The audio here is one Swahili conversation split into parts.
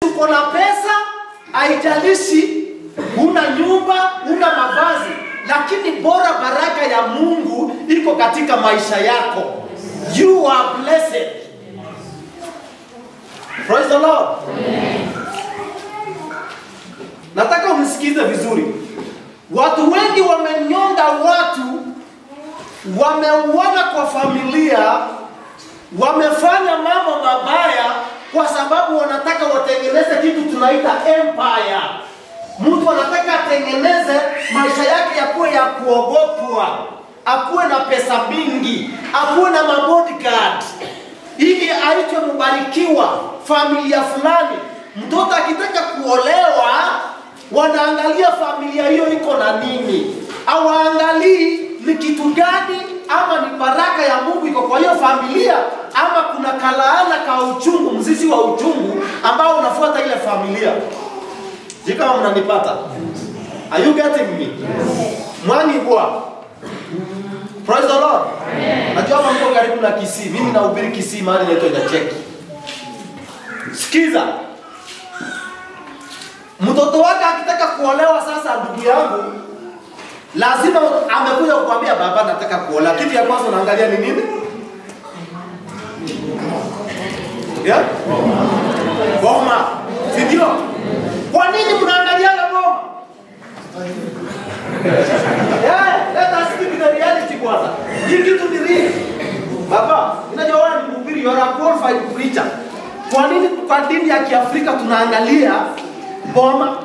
uko na pesa, haijalishi una nyumba, una mavazi, lakini bora baraka ya Mungu iko katika maisha yako. You are blessed. Praise the Lord. Nataka unisikize vizuri. Watu wengi wamenyonga watu, wameuana kwa familia, wamefanya mambo mabaya kwa sababu wanataka watengeneze kitu tunaita empire. Mtu anataka atengeneze maisha yake yakuwe ya kuogopwa, akuwe na pesa mingi, akuwe na mabodyguard ili aitwe mbarikiwa familia fulani. Mtoto akitaka kuolewa, wanaangalia familia hiyo iko na nini, hawaangalii ni kitu gani ama ni baraka ya Mungu iko kwa hiyo familia, ama kuna kalaana ka uchungu, mzizi wa uchungu ambao unafuata ile familia. Sijui kama mnanipata. Are you getting me? Mwani bwa. Praise the Lord. Najua hapa mko karibu na Kisii. Mimi nahubiri Kisii mahali inaitwa Nyacheki. Sikiza. Mtoto wake akitaka kuolewa sasa, ndugu yangu, lazima amekuja kukwambia baba, nataka kuolewa. Kitu ya kwanza unaangalia ni nini? Yeah? Boma. Si ndio? Kwa nini mnaangaliaga boma? Yeah, let us speak the reality kwanza. Hii kitu ni real. Baba, unajua wewe ni mhubiri, you are a qualified preacher. Kwa nini kwa dini ya Kiafrika tunaangalia boma?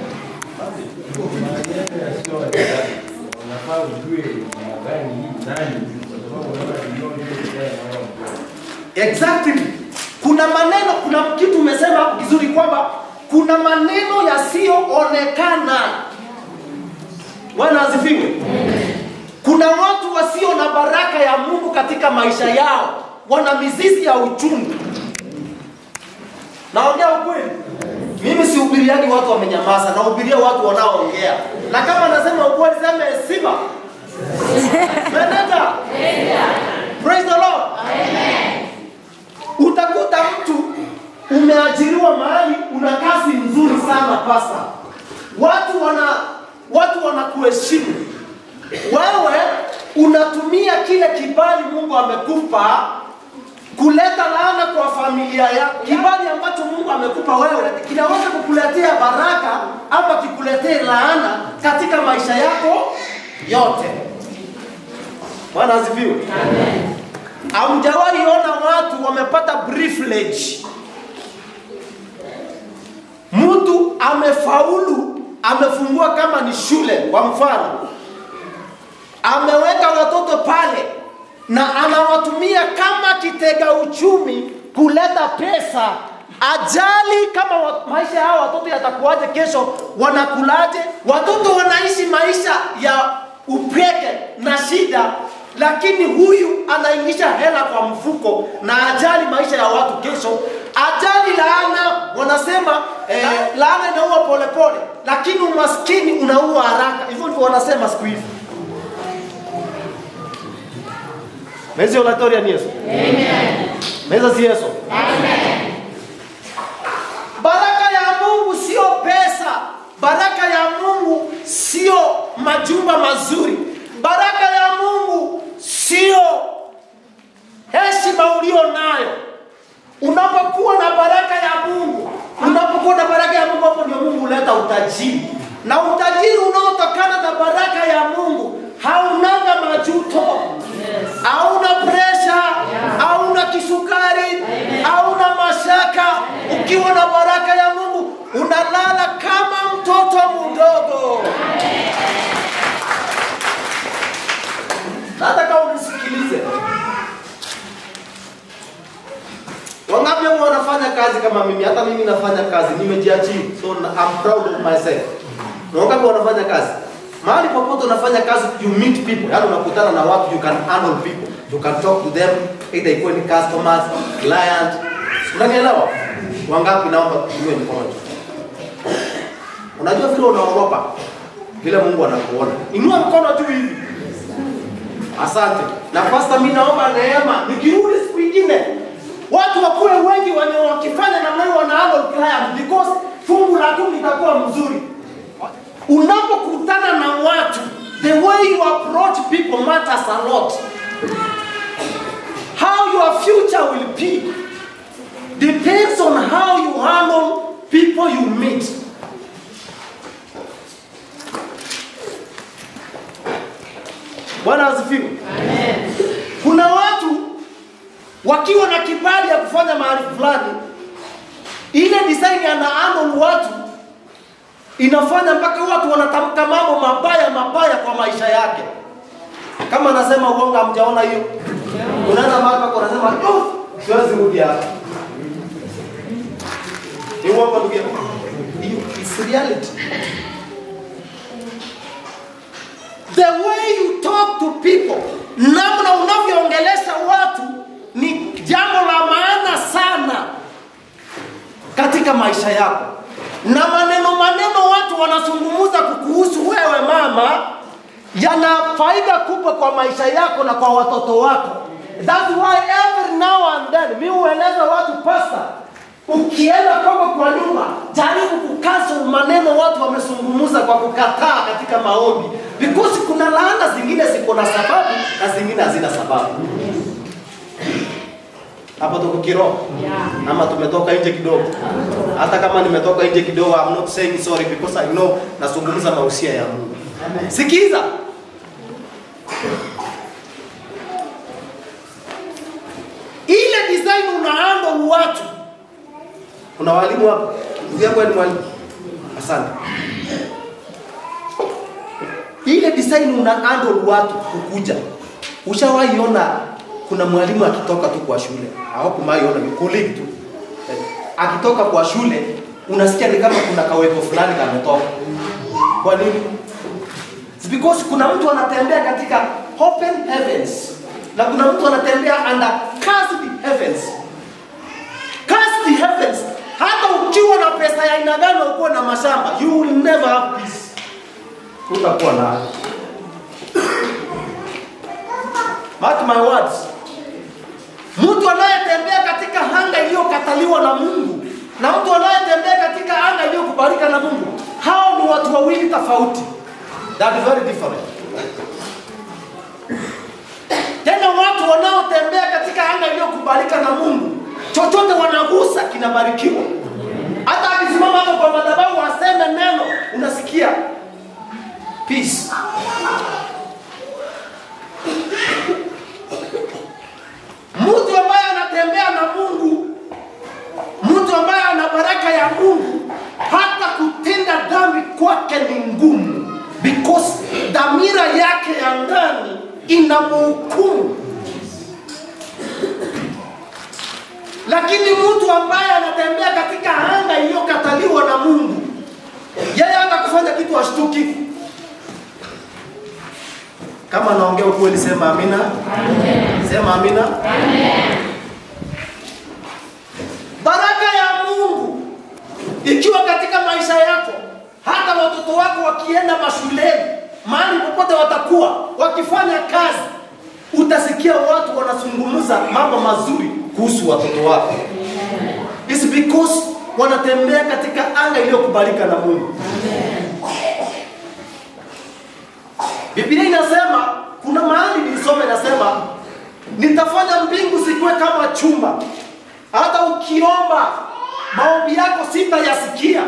unafaa ujue namna gani hii nani, kwa sababu unaona kinyonge ile tena naona Exactly. Kuna maneno, kuna kitu umesema hapo kizuri kwamba kuna maneno yasiyoonekana. Bwana asifiwe. Kuna watu wasio na baraka ya Mungu katika maisha yao, wana mizizi ya uchungu. Naongea ukweli. Mimi sihubiriani watu wamenyamaza, nahubiria watu wanaoongea. Na kama nasema ukweli, sema heshima. Meneja. Praise the Lord. Utakuta mtu umeajiriwa mahali una kazi nzuri sana pasa, watu wana watu wanakuheshimu wewe, unatumia kile kibali Mungu amekupa kuleta laana kwa familia yako. Kibali ambacho Mungu amekupa wewe kinaweza kukuletea baraka ama kikuletee laana katika maisha yako yote. Bwana asifiwe. Hamjawahi ona watu wamepata privilege. Mtu amefaulu, amefungua kama ni shule kwa mfano, ameweka watoto pale na anawatumia kama kitega uchumi kuleta pesa. Ajali kama wa, maisha yao watoto yatakuwaje kesho, wanakulaje? Watoto wanaishi maisha ya upweke na shida, lakini huyu anaingisha hela kwa mfuko na ajali maisha ya watu kesho. Ajali laana, wanasema eh, laana inaua polepole, lakini umaskini unaua haraka. Hivyo ndivyo wanasema siku hizi. Mezi oratoria ni Yesu. Amen. Meza si Yesu. Amen. Baraka ya Mungu sio pesa. Baraka ya Mungu sio majumba mazuri. Baraka ya Mungu sio heshima ulio nayo. Unapokuwa na baraka ya Mungu, unapokuwa na baraka ya Mungu, hapo ndio Mungu huleta utajiri, na utajiri unaotokana na baraka ya Mungu haunanga majuto, hauna presha, hauna kisukari, hauna mashaka. Ukiwa na baraka ya Mungu unalala kama mtoto mdogo. Nataka unisikilize. Wangapi ambao wanafanya kazi kama mimi? Hata mimi nafanya kazi, nimejiajiri, so I'm proud of myself. Na wangapi wanafanya kazi? Mahali popote unafanya kazi, you meet people, yaani unakutana na watu, you can handle people, you can talk to them, either ikuwe ni customers, client. Unanielewa? Wangapi? Naomba tuwe mkono juu. Unajua vile unaogopa, vile Mungu anakuona. Inua mkono juu hivi. Asante. Na pastor, mimi naomba neema, nikirudi siku ingine watu wakuwe wengi wenye wakifanya namna hiyo wana handle client because fungu la kumi itakuwa mzuri. Unapokutana na watu, the way you approach people matters a lot. How your future will be depends on how you handle people you meet. Bwana asifiwe. Kuna watu wakiwa na kibali ya kufanya mahali fulani, ile design ana handle watu inafanya mpaka watu wanatamka mambo mabaya mabaya kwa maisha yake. Kama anasema uongo, hamjaona hiyo? Unaenda mahali pako unasema oh, siwezi rudi hapa. Ni uongo ndugu yangu. Hiyo is reality. The way you talk to people, namna unavyoongelesha watu ni jambo la maana sana katika maisha yako, na maneno maneno watu wanazungumza kukuhusu wewe mama, yana faida kubwa kwa maisha yako na kwa watoto wako. That's why every now and then mi hueleza watu pasta, ukienda kwako kwa nyumba, jaribu kucancel maneno watu wamezungumza kwa kukataa katika maombi, because kuna laana zingine ziko na sababu na zingine hazina sababu. Hapo tuko kiroho ama tumetoka nje kidogo? Hata kama nimetoka nje kidogo, I'm not saying sorry because I know nazungumza mahusia ya Mungu. Sikiza, ile design una handle watu. Kuna walimu hapa, ndugu yako ni mwalimu. Asante. Ile design una handle watu kukuja. Ushawahi ona kuna mwalimu akitoka tu kwa shule, hawakumaiona ni colleague tu Eh, akitoka kwa shule unasikia ni kama kuna kawepo fulani kametoka. Kwa nini? It's because kuna mtu anatembea katika open heavens na kuna mtu anatembea under cursed heavens. Cursed heavens, hata ukiwa na pesa ya aina gani, ukuwa na mashamba, you will never have peace. Utakuwa na Mark my words. Mtu anayetembea katika anga iliyokataliwa na Mungu na mtu anayetembea katika anga iliyokubalika na Mungu, hao ni watu wawili tofauti. That is very different. Tena watu wanaotembea katika anga iliyokubalika na Mungu, chochote wanagusa kinabarikiwa. Hata akisimama hapo kwa madhabahu aseme neno, unasikia peace. Mtu ambaye anatembea na Mungu, mtu ambaye ana baraka ya Mungu, hata kutenda dhambi kwake ni ngumu, because dhamira yake ya ndani inamhukumu. Lakini mtu ambaye anatembea katika anga iliyokataliwa na Mungu, yeye hata kufanya kitu ashtuki. Kama naongea ukweli, sema amina. Sema amina. Baraka ya Mungu ikiwa katika maisha yako, hata watoto wako wakienda mashuleni, mahali popote watakuwa wakifanya kazi, utasikia watu wanazungumza mambo mazuri kuhusu watoto wako. It's because wanatembea katika anga iliyokubalika na Mungu. Biblia inasema, kuna mahali nilisoma inasema, nitafanya mbingu zikuwe kama chumba, hata ukiomba maombi yako sitayasikia.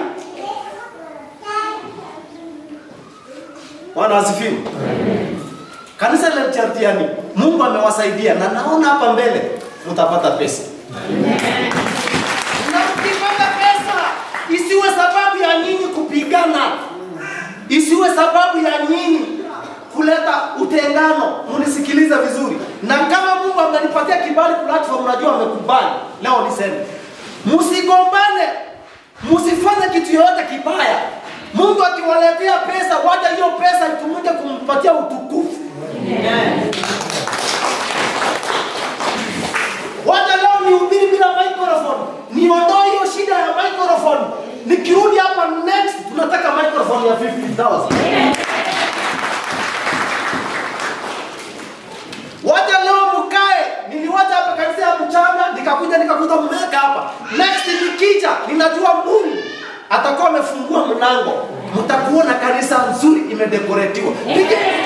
Bwana asifiwe. Kanisa la Chartiani, Mungu amewasaidia na naona hapa mbele mtapata pesa. Na mkipata pesa isiwe sababu ya nyinyi kupigana, isiwe sababu ya nyinyi kuleta utengano. Munisikiliza vizuri, na kama Mungu amenipatia kibali platform, najua amekubali leo niseme, msigombane, msifanye kitu yoyote kibaya. Mungu akiwaletea pesa, wacha hiyo pesa itumike kumpatia utukufu. Wacha leo nihubiri bila microphone, niondoe hiyo shida ya microphone. Nikirudi hapa next, tunataka microphone ya 50,000. Wacha leo mkae, niliwacha hapa kanisa ya mchana, nikakuja nika ninajua Mungu atakuwa amefungua mlango, mtakuona kanisa nzuri imedekoretiwa. Pigeni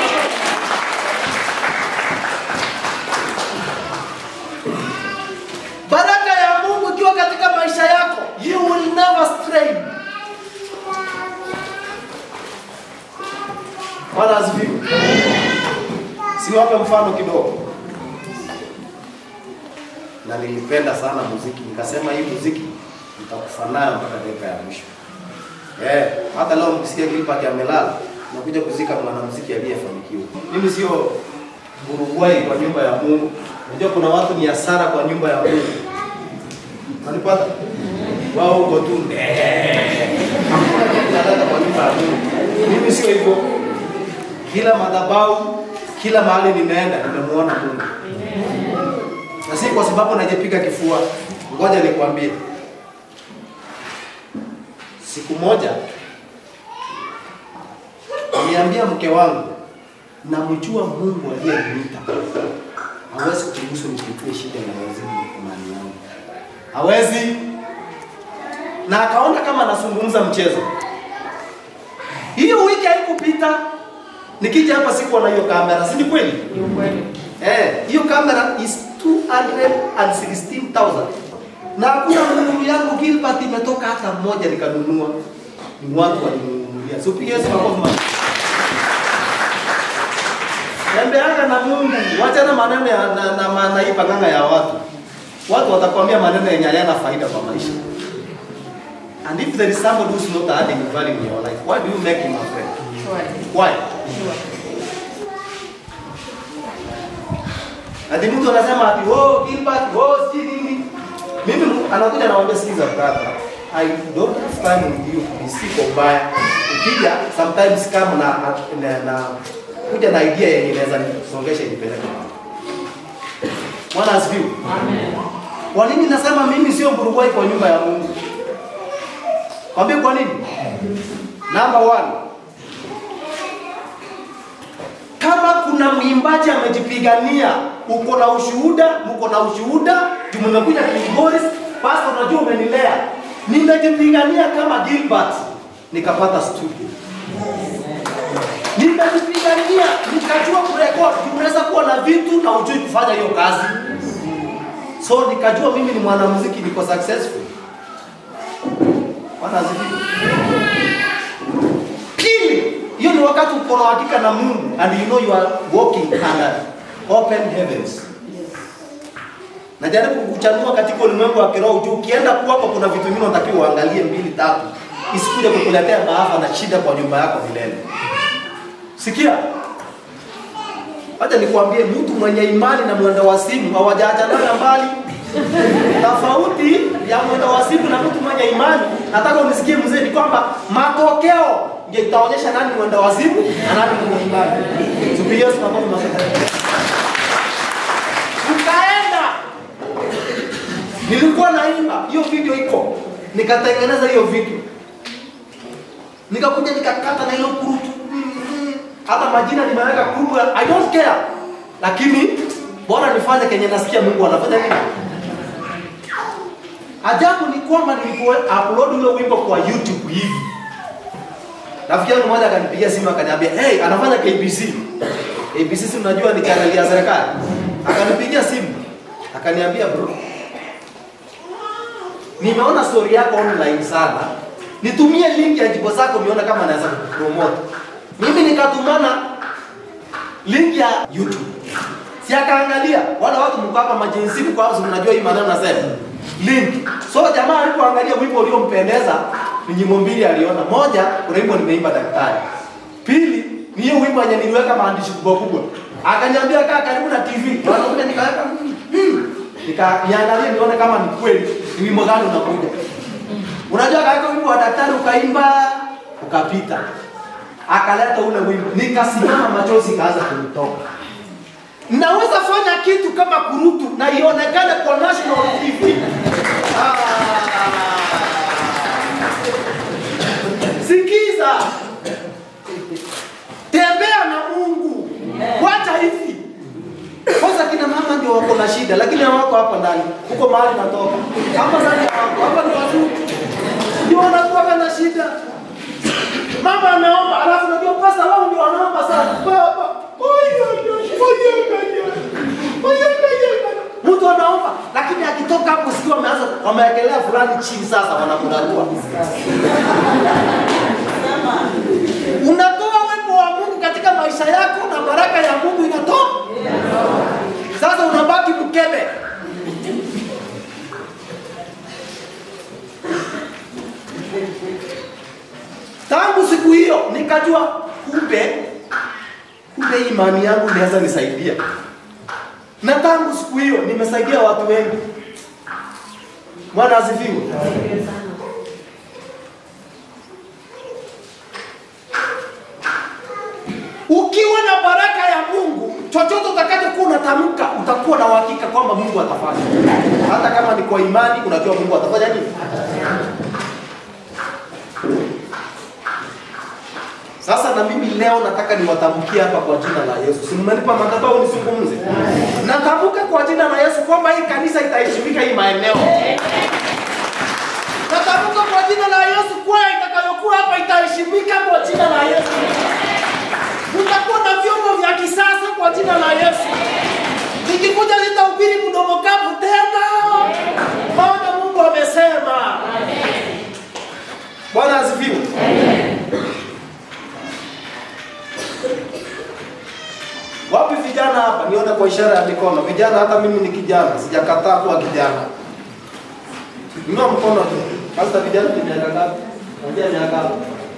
baraka ya Mungu ikiwa katika maisha yako, you will never stray. Bwana asifiwe. Siwape mfano kidogo. Na nilipenda sana muziki, nikasema hii muziki nitakufa nayo mpaka dakika ya mwisho. Eh, hata leo mkisikia Gilbert amelala, nakuja kuzika mwanamuziki aliyefanikiwa. Mimi sio burugwai kwa nyumba ya Mungu. Unajua kuna watu ni hasara kwa nyumba ya Mungu. Unanipata? Wao huko tu ndee. Hakuna kitu nataka kwa nyumba ya Mungu. Mimi sio hivyo. Kila madhabahu, kila mahali nimeenda nimemuona Mungu. Na si kwa sababu najipiga kifua. Ngoja nikwambie. Siku moja niambia mke wangu namjua Mungu aliyeniita. Hawezi kuruhusu nipitie shida na wazidi imani yangu. Hawezi. Na akaona kama anazungumza mchezo. Hiyo wiki haikupita. Nikija hapa sikuwa na hiyo kamera, si ni kweli? Ni ukweli. Eh, hiyo kamera is 216,000. Na hakuna nuru yangu Gilbert imetoka hata mmoja nikanunua. Ni watu walinunulia. So piga Yesu makofi mazuri. Tembeanga na Mungu, wachana maneno ya na, na, na, na hii panganga ya watu. Watu watakwambia maneno yenye hayana faida kwa maisha. And if there is somebody who's not adding value in your life, why do you make him a friend? Surely. Why? Sure. Ati mtu anasema ati oh Gilbert, oh si nini. Mimi mu- anakuja anawaambia sikiza brother, I don't have time with you ni siko mbaya. Ukija sometimes kama na, na, na kuja na idea yenye inaweza nisongesha nipeleke mahali. Bwana asifiwe. Amen. Kwa nini nasema mimi sio mburugwai kwa nyumba ya Mungu? Kwambie kwa nini? Number one, kama kuna mwimbaji amejipigania, uko na ushuhuda, mko na ushuhuda, tumekuja Kilgoris, pastor, unajua umenilea, nimejipigania kama Gilbert, nikapata studio nimejipigania nikajua kurekodi. Unaweza kuwa na vitu na ujui kufanya hiyo kazi, so nikajua mimi ni mwanamuziki, niko successful. Bwana asifiwe. Pili, hiyo ni wakati uko na hakika na Mungu and you know you are walking under open heavens. Najaribu kukuchanua katika ulimwengu wa kiroho juu ukienda kuwako kuna vitu vingine unatakiwa uangalie mbili tatu, isikuje kukuletea maafa na shida kwa nyumba yako milele. Sikia, acha nikwambie, mtu mwenye imani na mwenda wa simu hawajaachanana mbali. Tofauti ya mwenda wa simu na mtu mwenye imani, nataka unisikie mzee, ni kwamba matokeo ndio itaonyesha nani mwenda wa simu na nani mwenye imani. Tupigie Yesu makofi mazuri. Tukaenda, nilikuwa naimba, hiyo video iko, nikatengeneza hiyo video, nikakuja nikakata na hilo kurutu hata majina nimeweka kurutu, I don't care, lakini bora nifanye kenye nasikia Mungu anafanya nini. Ajabu ni kwamba nilipo upload ule wimbo kwa YouTube hivi, rafiki yangu mmoja akanipigia simu akaniambia, hey, anafanya KBC. KBC si unajua ni channel ya serikali. Akanipigia simu akaniambia, bro, nimeona story yako online sana, nitumie link ya jimbo zako nione kama naweza kupromote. Mimi nikatumana link ya YouTube. Si akaangalia wala watu mko hapa majinsi kwa sababu mnajua hii maneno nasema. Link. So jamaa alipoangalia wimbo uliompendeza ni nyimbo mbili aliona. Moja kuna wimbo nimeimba daktari. Pili ni hiyo wimbo yenye niliweka maandishi kubwa kubwa. Akaniambia kaa karibu na TV. Wanakuja nikaweka hmm. Nika niangalie nione kama ni kweli ni wimbo gani unakuja. Unajua kaweka wimbo wa daktari ukaimba ukapita akaleta ule wimbo, nikasimama, machozi kaanza kunitoka. Naweza fanya kitu kama kurutu na ionekane kwa national TV. Ah. Sikiza, tembea na Mungu, wacha hivi. Kwanza kina mama ndio wako na shida, lakini hawako hapa ndani, huko mahali natoka hapa ndani hawako, hapa ni wazuri. Mama ameomba, alafu unajua pasta wao ndio wanaomba sana. Baba, oyo oyo, oyo oyo. Oyo oyo. Mtu anaomba lakini akitoka hapo sikio wameanza wamewekelea fulani chini sasa wanamrarua. Unatoa uwepo wa Mungu katika maisha yako na baraka ya Mungu inatoka. Sasa unabaki mkebe. Tangu siku hiyo nikajua kumbe kumbe hii imani yangu inaweza nisaidia. Na tangu siku hiyo nimesaidia watu wengi. Bwana asifiwe. Ukiwa na baraka ya Mungu, chochote utakachokuwa unatamka utakuwa na uhakika kwamba Mungu atafanya. Hata kama ni kwa imani, unajua Mungu atafanya nini. Sasa na mimi leo nataka niwatamkie hapa kwa jina la Yesu. Si mmenipa madhabahu nisungumze? Natamka kwa jina la Yesu kwamba hii kanisa itaheshimika hii maeneo. Natamka kwa jina la Yesu kwa itakayokuwa hapa itaheshimika kwa jina la Yesu. Mtakuwa na vyombo vya kisasa kwa jina la Yesu. Nikikuja nitahubiri mdomo kavu tena. Maana Mungu amesema. Bwana asifiwe. Wapi vijana hapa? Nione kwa ishara ya mikono. Vijana, hata mimi ni kijana, sijakataa kuwa kijana. Inua mkono tu. Sasa vijana ni miaka ngapi? Unajua miaka ngapi?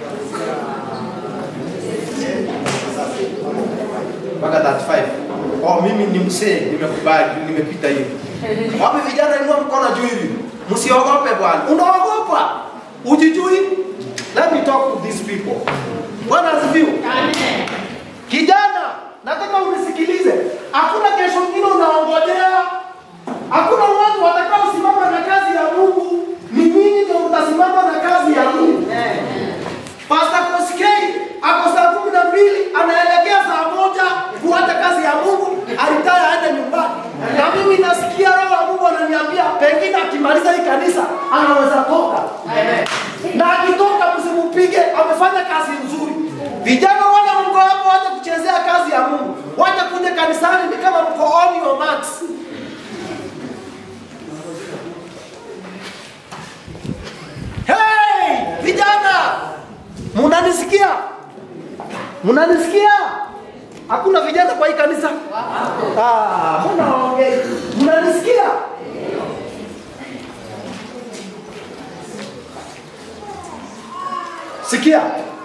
Mpaka 35. Oh, mimi ni mzee, nimekubali, nimepita hiyo. Wapi vijana, inua mkono juu hivi. Msiogope bwana. Unaogopa? Ujijui? Let me talk to these people. Bwana asifiwe. Kijana, nataka unisikilize. Hakuna kesho nyingine unaongojea. Hakuna watu watakaosimama na kazi ya Mungu. Ni nyinyi ndio mtasimama na kazi ya Mungu. Pastor Koskei ako saa kumi na mbili anaelekea saa moja kuacha kazi ya Mungu, alitaya aende nyumbani. Na mimi nasikia roho wa Mungu ananiambia pengine akimaliza hii kanisa anaweza toka. Na akitoka msimpige, amefanya kazi nzuri. Vijana wale mko hapo, wacha kuchezea kazi ya Mungu, wacha kuja kanisani ni kama mko on your marks. Hey, vijana, munanisikia? Munanisikia? Hakuna vijana kwa hii kanisa? Ah, mbona waongei? Munanisikia? Sikia.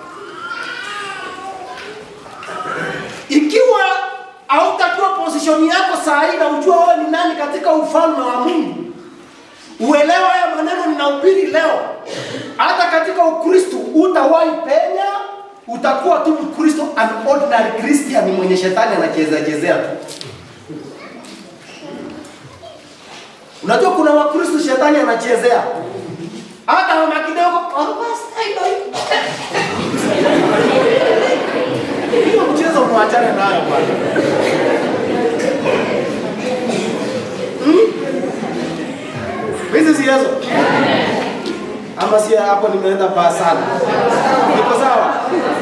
Ikiwa hautajua position yako saa hii na ujua wewe ni nani katika ufalme wa Mungu, uelewa haya maneno ninahubiri leo. Hata katika Ukristo utawahi penya, utakuwa tu Mkristo, an ordinary Christian mwenye shetani anachezea chezea tu. Unajua kuna Wakristo shetani anachezea hata mama kidogo, "Oh, pastor, I know you." hiyo mchezo muachane nayo bwana. Hizi si hizo? Ama si hapo nimeenda baa sana. Niko sawa?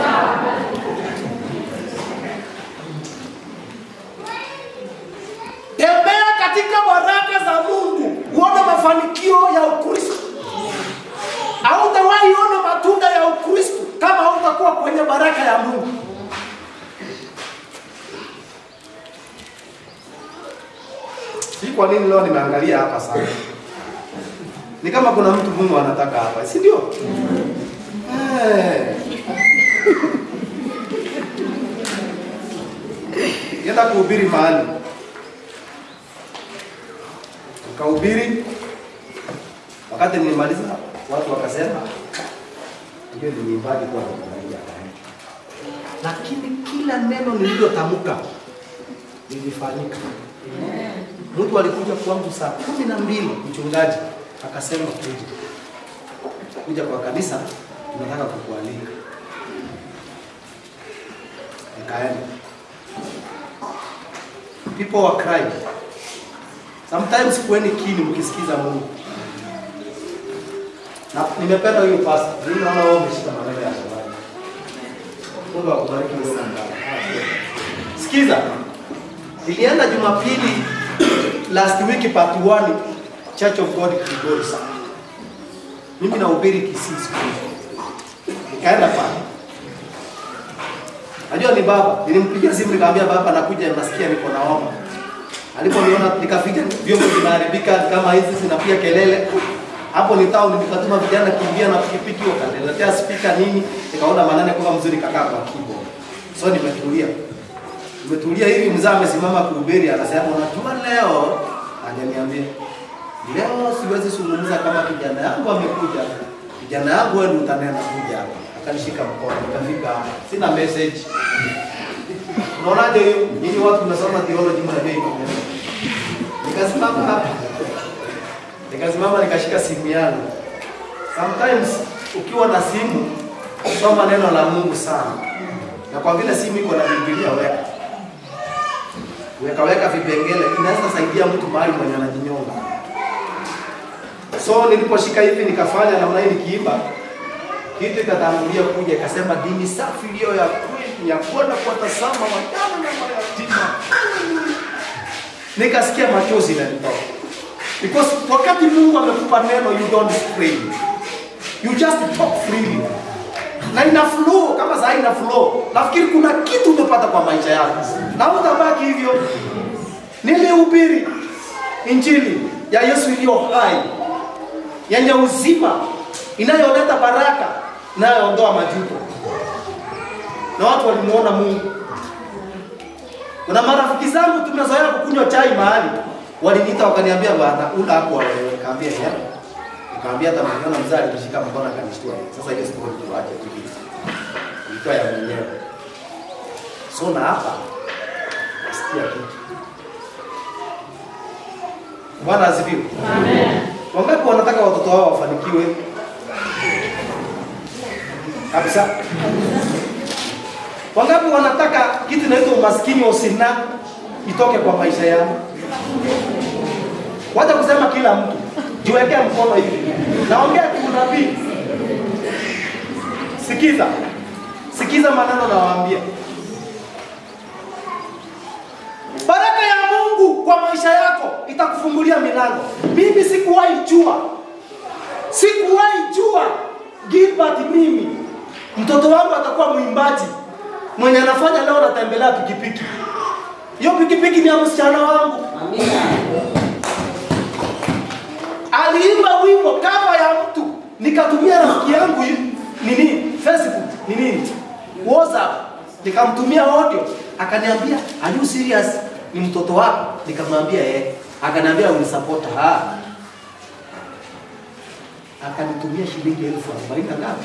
Tembea katika baraka za Mungu, uone mafanikio ya Ukristo. Hautawahi ona matunda ya Ukristo kama hautakuwa kwenye baraka ya Mungu. Si kwa nini leo nimeangalia hapa sana? Ni kama kuna mtu Mungu anataka hapa, si ndio? Eh. Nenda kuhubiri mahali. Nikahubiri. Wakati nilimaliza watu wakasema ndio ni mwimbaji kwa kuangalia Lakini kila neno nililotamka lilifanyika. Mtu alikuja kwangu saa kumi na mbili mchungaji akasema kuja kuja kwa kanisa, tunataka kukualika. Nikaenda. People were crying. Sometimes kueni kini mkisikiza Mungu. Na nimependa huyo pastor. Mimi naona wao umeshika maneno ya shabani. Mungu akubariki sana. Sikiza. Ilienda Jumapili last week part 1 Church of God Kigori sana. Mimi nahubiri Kisii siku hiyo. Nikaenda pale. Najua ni baba, nilimpigia simu nikamwambia baba nakuja nasikia niko na homa. Aliponiona nikafika vyombo vinaharibika kama hizi zinapiga kelele. Hapo ni town nikatuma vijana kimbia na pikipiki wakaniletea speaker nini, nikaona manane kwa mzuri kakaa kwa keyboard. So nimetulia. Nimetulia hivi mzee amesimama kuhubiri anasema unajua leo hajaniambia. Leo siwezi zungumza kama kijana yangu amekuja. Kijana yangu wewe ndio utanena kuja hapa. Akanishika mkono nikafika hapa. Sina message. Unaonaje hiyo? Nyinyi watu mnasoma theology mnajua hiyo. Nikasimama hapa. Nikasimama nikashika simu yangu. Sometimes ukiwa na simu soma neno la Mungu sana. Na kwa vile simu iko na Biblia weka. Weka weka vipengele inaweza saidia mtu mahali mwenye anajinyonga. So niliposhika hivi nikafanya namna hii nikiimba kitu ikatangulia kuja ikasema dini safi iliyo ya kweli ya kwenda kuwatazama wajane na mayatima. Nikasikia machozi yanitoka. Because wakati Mungu amekupa neno you don't scream. You just talk freely. Na ina flow kama saa ina flow. Nafikiri kuna kitu umepata kwa maisha yako. Na utabaki hivyo. Nilihubiri injili ya Yesu iliyo hai yenye uzima inayoleta baraka inayoondoa majuto, na watu walimuona Mungu. Kuna marafiki zangu tumezoea kukunywa chai mahali, waliniita wakaniambia, bwana ula hapo wewe. Nikamwambia ya nikamwambia, hata mliona mzee alinishika mkono akanishtua. Sasa hiyo story tuache tu hivi, ilikuwa ya mwenyewe. So na hapa nasikia kitu. Bwana asifiwe. Amen. Wangapi wanataka watoto wao wafanikiwe kabisa? Wangapi wanataka kitu inaitwa umaskini wa usina itoke kwa maisha yao? Wacha kusema kila mtu, jiwekee mkono hivi. Naongea kiunabii. Sikiza, sikiza maneno nawaambia. Baraka ya Mungu kwa maisha yako itakufungulia milango. Mimi sikuwahi jua, sikuwahi jua Gilbert, mimi mtoto wangu atakuwa mwimbaji mwenye anafanya leo, natembelea pikipiki. Hiyo pikipiki ni ya msichana wangu, aliimba wimbo kama ya mtu, nikatumia rafiki yangu yu- nini Facebook ni nini WhatsApp, nikamtumia audio, akaniambia are you serious? Ni mtoto wako? Nikamwambia eh. Akaniambia unisupport ha. Akanitumia shilingi elfu arobaini na ngapi?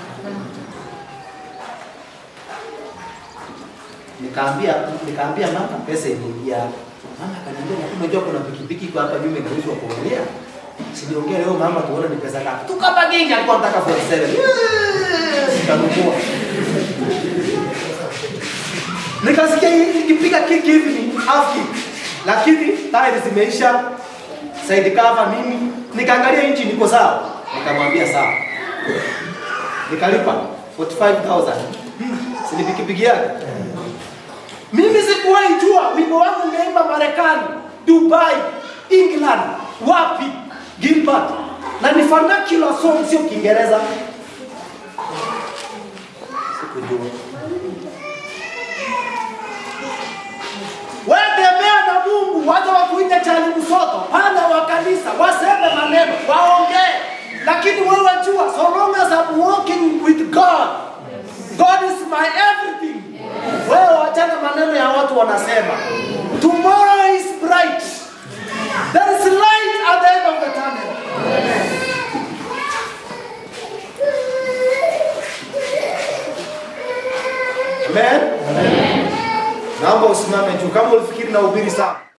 Nikaambia nikaambia mama pesa imeingia. Mama akaniambia lakini unajua kuna pikipiki kwa hapa nyuma inauzwa kwa Olea. Siniongea leo mama tuone ni pesa ngapi. Tukabaginga alikuwa anataka 47. Nikanunua. Nikasikia hii nikipiga kiki hivi ni half kick. Lakini tayari zimeisha. Side cover nini? Nikaangalia inchi niko sawa. Nikamwambia sawa. Nikalipa 45,000. Si ni pikipiki yake? Mimi sikuwahi jua wimbo wangu umeimba Marekani, Dubai, England, wapi? Gilbert. Na ni vernacular song sio Kiingereza. Sikujua. Wewe tembea na Mungu, wacha wakuite chali msoto, pana wa kanisa, waseme maneno, waongee. Lakini wewe jua, so long as I'm walking with God, God is my everything. Wewe wachana maneno ya watu wanasema. Tomorrow is bright. There is light at the end of the tunnel. Amen. Naomba usimame juu kama ulifikiri na ubiri sana.